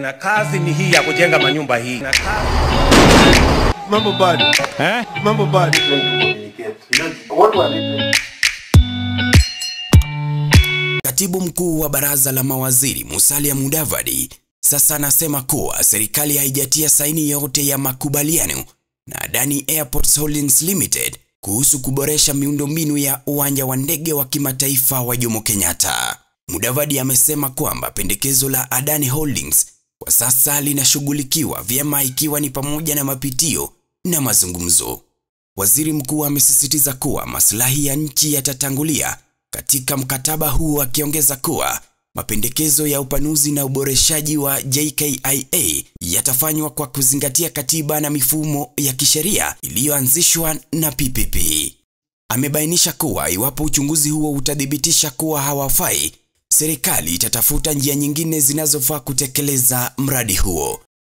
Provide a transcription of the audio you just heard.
na kazi ni hii ya kujenga manyumba hii na kazi... Mambo bado. Eh? Mambo bado. Katibu mkuu wa baraza la mawaziri Musalia Mudavadi sasa anasema kuwa serikali haijatia saini yote ya makubaliano na Adani Airports Holdings Limited kuhusu kuboresha miundombinu ya uwanja wa ndege wa kimataifa wa Jomo Kenyatta. Mudavadi amesema kwamba pendekezo la Adani Holdings kwa sasa linashughulikiwa vyema ikiwa ni pamoja na mapitio na mazungumzo. Waziri mkuu amesisitiza kuwa maslahi ya nchi yatatangulia katika mkataba huu akiongeza kuwa mapendekezo ya upanuzi na uboreshaji wa JKIA yatafanywa kwa kuzingatia katiba na mifumo ya kisheria iliyoanzishwa na PPP. Amebainisha kuwa iwapo uchunguzi huo utathibitisha kuwa hawafai, serikali itatafuta njia nyingine zinazofaa kutekeleza mradi huo.